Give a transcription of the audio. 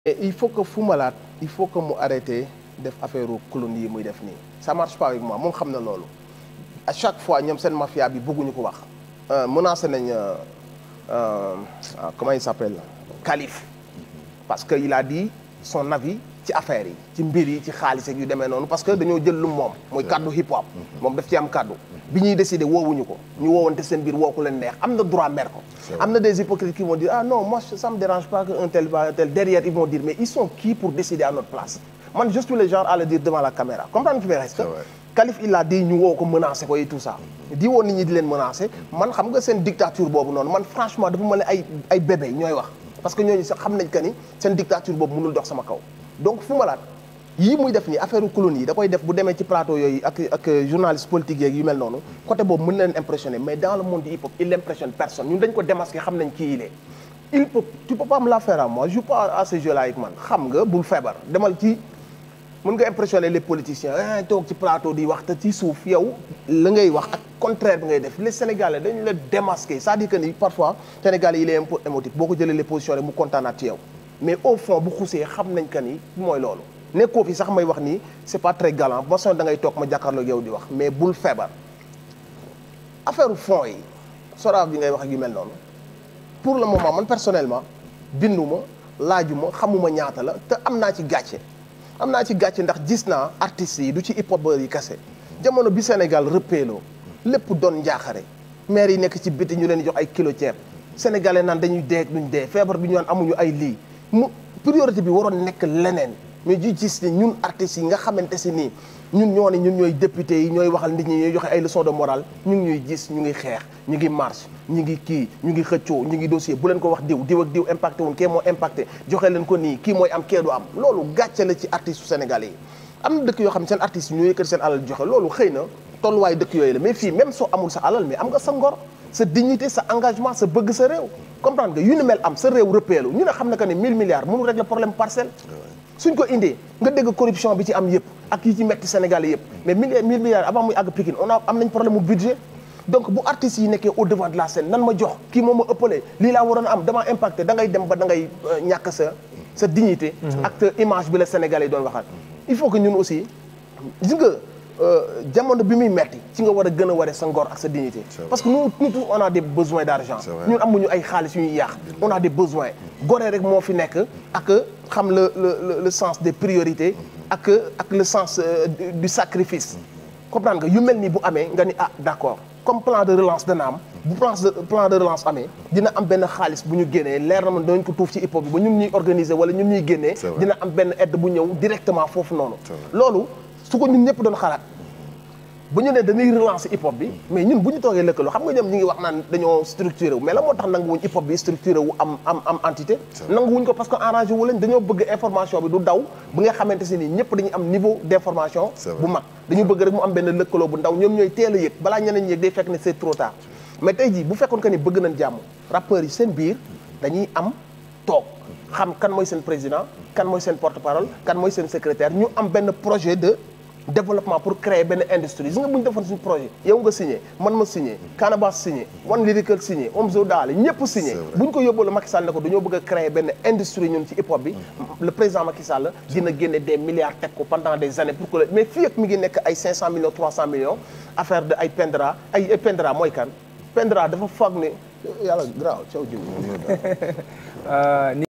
et il faut que Fou Malade il faut que mu arrêté def affaire clone yi muy def nii ça marche pas avec moi moom xam na loolu à chaque fois ñoom seen mafia bi bëgguñu ko wax menacé nañ comment il s'appelle Khalif parce que il a dit son avis ci affaire yi ci mbir yi ci xaalis ak yu demee noonu parce que dañoo jël lu moom mooy kaddu hip hop moom daf ci am kaddu bi ñuy décider woowuñu ko ñu woowante seen biir woo ko leen neex am na droit mer ko am na des hypocrites qui vont dire ah non moi ça me dérange pas que un tel va un tel derrière ils vont dire mais ils sont qui pour décider à notre place man je suis le genre à le dire devant la caméra comprendre fi may reste Khalif il a dit ñu woo ko menacé ko et tout ça di woo nit ñi di leen menacé man xam nga seen dictature boobu noonu man franchement dafa mel ne ay ay bébé ñooy wax parce que ñooñu sax xam nañ que ni seen dictature boobu mënul dox sama kaw donc Fou Malade yii muy def nii affaire colonie yi da koy def bu demee ci plateau yooyu ak ak journaliste politique yeeg yu mel noonu côté boobu mën na leen impressionner mais dans le monde du hip hop il impressionne personne ñun dañ ko démasqué xam nañ kii il est il peut tu peux pas me la faire à moi je joue pas à ce jeu là avec man xam nga bul feebar demal ci mën nga impressionner les politiciens ah toog ci plateau di wax te ci suuf yow la ngay wax ak contraire bi ngay def les sénégalais dañu la démasqué c'est-à-dire que ni parfois sénégalais yi il est un peu émotif boo ko jëlee les positions rek mu kontaanaat ci yow mais au fond bu xusee xam nañ que ni mooy loolu nekkoo fi sax may wax nii c'est pas très galant ba son da ngay toog ma jàkkaarloo yow di wax mais bul feebar affaire fond yi soraaf bi ngay wax ak yu mel noonu pour le moment man personnellement binduma laajuma xamuma ñaata la te am naa ci gàcce am naa ci gàcce ndax gis naa artistes yi du ci hip hop yi kese jamono bi Sénégal rëppeeloo lépp doon njaaxare maire yi nekk ci biti ñu leen di jox ay kilo ceeb sénégalais naan dañuy dee duñ dee feebar bi ñu naan amuñu ay lii mu priorité bi waroon nekk leneen mais ju gis ni ñun artistes yi nga xamante si nii ñun ñoo ne ñun ñooy député yi ñooy waxal nit ñi ñooy joxe ay leçons de morale ñu ngi ñuy gis ñu ngi xeex ñu ngi marche ñu ngi kii ñu ngi xëccoo ñu ngi dossier bu leen ko wax diw diw ak diw impacté wuñ kee moo impacté joxe leen ko nii kii mooy am kee du am loolu gàcce la ci artistes sénégalais yi am na dëkk yoo xam ne seen artistes yi ñoo yëkkati seen alal joxe loolu xëy na tolluwaay dëkk yooyu la mais fii même soo amul sa alal mais am nga sa ngor sa dignité sa engagement sa bëgg sa réew comprendre nga yu ni mel am sa réew rëppeelu ñu ne xam na que ne 1000 milliards mënul régler problème parcelle suñ ko indee nga dégg corruption bi ci am yëpp ak yi ci metti Sénégal yëpp mais mille mille milliards avant muy àgg Pikine on a am nañ problème mu budget donc bu artistes yi nekkee au devant de la scène nan ma jox kii moom ma ëppale lii laa waroon a am damaa impacté da ngay dem ba da ngay ñàkk sa sa dignité ak image bi la Sénégalais yi doon waxal il faut que ñun aussi gis nga jamono bi muy metti ci nga war a gën a waree sa ngor ak sa dignité parce que nous nous tous on a des besoins d'argent ñun amuñu ay xaalis yu ñuy yàq on a des besoins goree rek moo fi nekk ak xam le le le sens des priorités ak ak le sens du sacrifice comprendre nga yu mel nii bu amee nga ni ah d'accord comme plan de relance dana am bu plan de plan de relance amee dina am benn xaalis bu ñu génnee leer na man dañ ko tuuf ci hip hop bi ba ñun ñuy organiser wala ñun ñuy génnee dina am benn aide bu ñëw directement foofu noonu loolu su ko ñun ñëpp doon xalaat bu ñu ne dañuy relancer hip hop bi mais ñun bu ñu toogee lëkkaloo xam nga ñoom ñi ngi wax naan dañoo structuré wu mais la moo tax nanguwuñ hip hop bi structuré wu am am am entité nanguwuñ ko parce que arrangé wu leen dañoo bëgg information bi du daw bu nga xamante si nii ñëpp dañuy am niveau d'information bu mag dañu bëgg rek mu am benn lëkkaloo bu ndaw ñoom ñooy teel a yëg balaa ñeneen yëg day fekk ne c'est trop tard mais tey jii bu fekkoon que ni bëgg nañ jàmm rappeurs yi seen biir dañuy am toog xam kan mooy seen président kan mooy seen porte-parole kan mooy seen secrétaire ñu am benn projet de développement pour créer benn industrie gis nga bu ñu defoon suñu projet yow nga signé man ma signé Canabasse signé One Lyrical signé Omzo Daale ñëpp signé bu ñu ko yóbboo la Macky Sall ne ko dañoo bëgg a créer benn industrie ñun ci hip hop bi le président Macky Sall dina génne des milliards teg ko pendant des années pour que mais fii ak mi ngi nekk ay 500 millions 300 millions affaire de ay Pendra ay Pendra mooy kan Pendra dafa foog ne yàlla graaw caw jiw